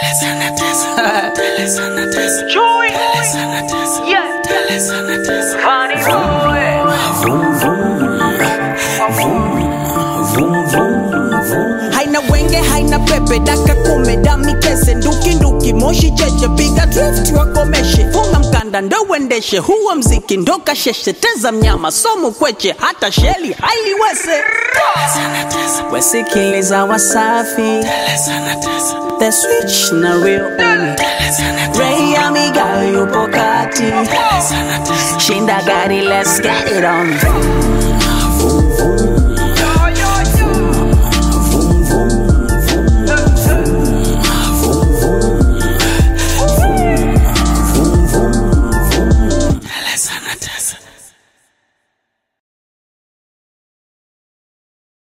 Joy. Yeah. Funny boy. haina wenge haina pepe daka kume dami kese nduki nduki moshi cheche piga drift wakomeshe funga mkanda ndo uendeshe huwa mziki ndo kasheshe teza mnyama somu kweche hata sheli hailiwese wesikiliza wasafi the switch na real only Ray amiga yupo kati shinda gari let's get it on vroom, vroom.